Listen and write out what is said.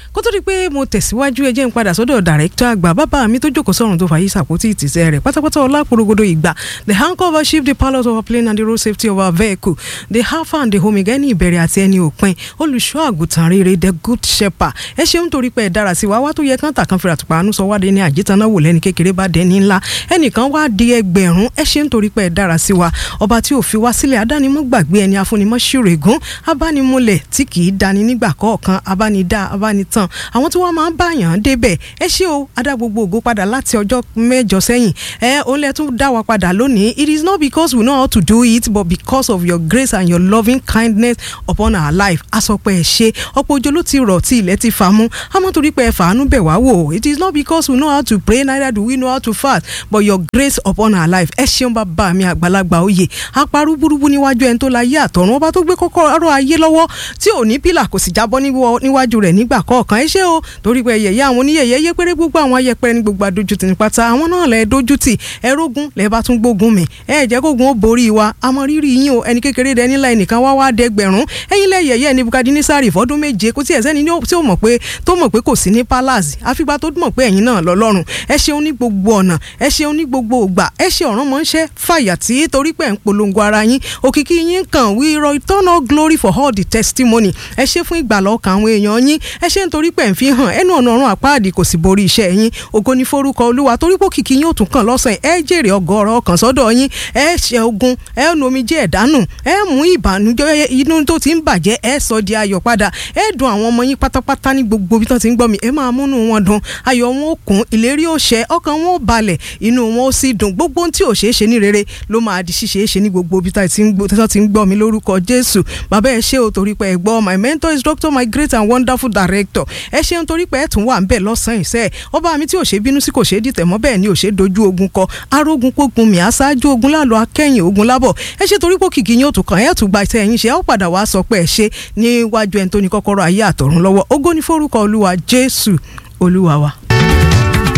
kó tó di pé mo tẹ̀síwájú ẹ jẹ́ n padà sọ́dọ̀ dàrẹ́kítọ̀ àgbà bàbá mi tó jókòó sọ̀rùn tó fàyè sàpótì ìtìsẹ́ rẹ̀ pátápátá ọlápòrogodo ìgbà the anchor of our ship the pilot of our plane and the road safety of our vehicle the alpha and the omega ẹni ìbẹ̀rẹ̀ àti ẹni òpin olùṣọ́ àgùntàn rere the good shepherd ẹ ṣeun torí pé ẹ dára sí wa wá tó yẹ kán tà kan fìrà tùpà àánú sọ wádìí ní àjẹtánná wò lẹ́ni kékeré bá dẹni ńlá ẹnìkan wá di ẹgbẹ̀rún ẹ ṣeun torí pé ẹ dára sí wa ọba tí ò fi wá sílẹ̀ adánimọ̀ gbàgbé ẹni afúnimọ̀ ṣùrẹ̀gùn abánimúlẹ̀ tí kì í dani nígbà kọ̀ọ̀kan abánidá abánitàn àwọn tí wọ́n máa ń báyàn débẹ̀ ẹ ṣé o adá gbogbo ògo padà láti ọjọ́ mẹ́jọ sẹ́yìn ẹ òun lẹ tún dá wa padà lónìí it is not because we know how to do it but because of your grace and your loving kindness upon our life asọpẹ́ ẹ ṣe ọ̀pọ̀ òjò ló ti rọ̀ tí ilẹ̀ ti fa mú àmọ́ torí pé ẹ fàánú bẹ̀ wá wò it is not because we know how to pray neither do we know how to fast but your grace upon our life ẹ ṣeun bàbá mi àgbàlagbà oyè aparú burúkú níwájú ẹni tó la yé àtọ̀run ọba tó gbé kọ́kọ́rọ́ ayé lọ́wọ́ tí ò ní pílà kò sì jábọ́ níwájú rẹ̀ nígbà kọ̀ọ̀kan ẹ ṣé o torí pé yẹ̀yẹ́ àwọn oníyẹ̀yẹ́ yé péré gbogbo àwọn ayẹpẹrẹ ní gbogbo adójútì ní pátá àwọn náà lẹ dójútì ẹ rógun lẹ bá tún gbógun mi ẹ jẹ́ kógun ó borí wa àmọ́ rírì yín o ẹni kékeré dẹ nílà ẹnìkan wá wá dẹgbẹ̀rún ẹ̀yin lẹ yẹ̀yẹ́ ní Nebukadnesari fọ́dún méje kò tí ẹ sẹ́ni tí ó mọ̀ pé tó mọ̀ pé kò sí ní palace àfìgbà tó mọ̀ pé ẹ̀yin náà lọ́lọ́run ẹ ṣeun ní gbogbo ọ̀nà ẹ ṣeun ní gbogbo ògbà ẹ ṣe ọ̀ràn mọ́ ń ṣe fàyà tí torí pé ẹ̀ ń polongo ara yín òkìkí yín kàn we return all glory for all the testimony ẹ ṣe fún ìgbàlọ́ ọkàn àwọn èèyàn yín ẹ ṣe nítorí pé ẹ̀ ń fi hàn ẹnu ọ̀nà ọ̀run àpáàdì kò sì borí iṣẹ́ yín ògo ní forúkọ olúwa torí pé òkìkí yín ò tún kàn lọ́sàn ẹ jèrè ọgọ́rọ̀ ọkàn sọ́dọ̀ yín ẹ ṣe ogun ẹ nu omijé ẹ̀dánù ẹ mú ìbànújẹ́ inú tó ti ń bàjẹ́ ẹ sọ di ayọ̀ padà ẹ dùn àwọn ọmọ yín pátápátá ní gbogbo ibi tó ti ń gbọ́ mi ẹ máa múnú wọn dùn ayọ̀ wọn ó kún ìlérí ó ṣẹ ọkàn wọn ó balẹ̀ inú wọn ó sì dùn gbogbo ohun tí ò ṣeé ṣe ní rere ló máa di ṣíṣe é ṣe ní gbogbo ibi tó ti ń gbọ́ mi lórúkọ Jésù bàbá ẹ ṣé o torí pé ẹ gbọ́ my mentor is doctor my great and wonderful director ẹ ṣeun torí pé ẹ tún wà ń bẹ̀ lọ́sàn-án ìṣe ọba mi tí ò ṣe bínú sí kò ṣe dìtẹ̀ mọ́ bẹ́ẹ̀ ni ò ṣe dojú ogun kọ arógun pógun mi aṣáájú ogun lálọ́ akẹ́yìn ogun lábọ̀ ẹ ṣe torí pé kìkì yín ò tún kàn ẹ́ tún gba iṣẹ́ yín ṣe ẹ ó padà wá sọ pé ẹ ṣe níwájú ẹni tó ní kọ́kọ́rọ́ ayé àtọ̀run lọ́wọ́ ògo ní forúkọ olúwa Jésù olúwa wa.